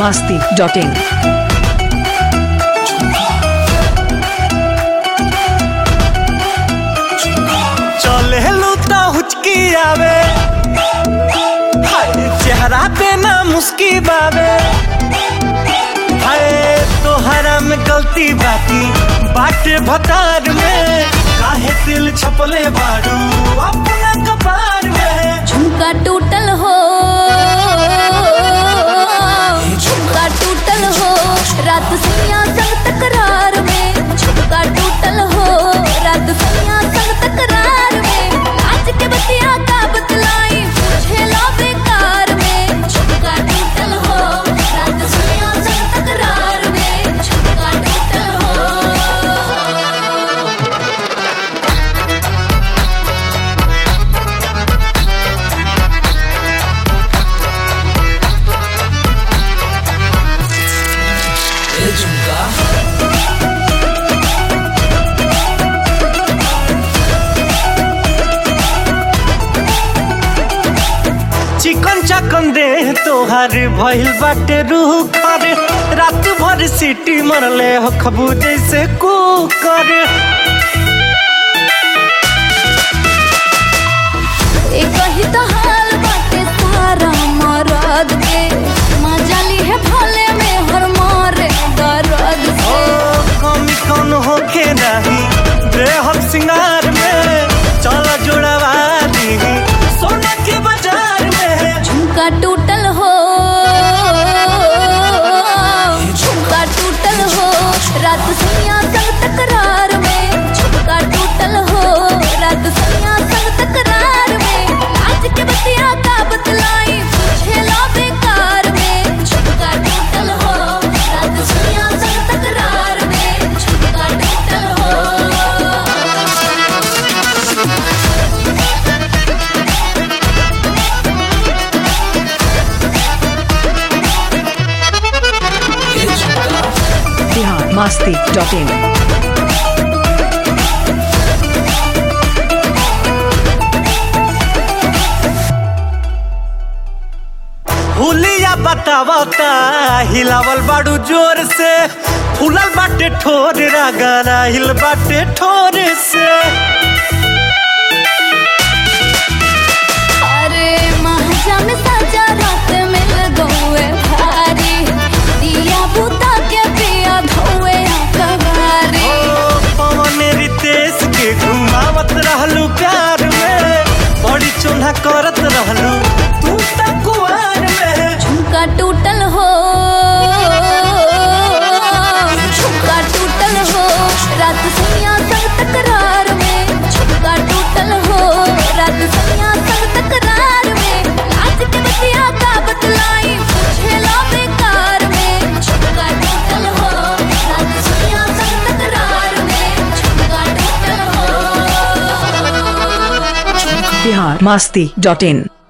masti.in. चले लूता हुचकी आवे हाय चेहरा पे ना मुस्की बावे हाय तोहरा में गलती बाती बाटे भतार में काहे दिल छपले बारू अपना कपार में झुमका टूटल हो झुमका टूटल हो रात सैया संग तकरार में झुमका टूटल हो रात सैया संग तकरार में आज के बतिया का बतलाई पूछे लो बेकार में झुमका टूटल हो रात सैया संग तकरार में झुमका टूटल हो चिकन चकन दे तोहर भइल बाटे रूह करे रात भर सीटी मरले हो खबू जैसे कुकर एक ही तो हाल बाटे सारा मरद के मजा ली है भले में हर मारे दर्द ओ से कमी कौन होखे नहीं बेहद सिंगार में चल जोड़वा दी सोना के बाजार में झुमका टूटल हो झुमका टूटल हो रात सैया संग तकरार में झुमका टूटल हो रात सैया संग तकरार में आज के बतिया का बतलाई पूछे लो बेकार में झुमका टूटल हो रात सैया संग तकरार में झुमका टूटल हो Bihar masti.in. हुलिया बतावता हिलावल बाड़ू जोर से फूलल बाटे ठोर रागाना हिल बाटे ठोर से अरे महाजा में सजा रात मिल गए भारी दिया बुता के पिया धोए कवारी ओ पवन रितेश के घुमावत रहलू प्यार में बड़ी चोन्हा करत रहलू तू त कुआर में झुमका टूटल हो झुमका टूटल हो रात सैया संग तकरार में झुमका टूटल हो रात सैया संग तकरार में आज के बतिया का बतलाई पूछे लो बेकार में झुमका टूटल हो रात सैया संग तकरार में झुमका टूटल हो Bihar masti.in.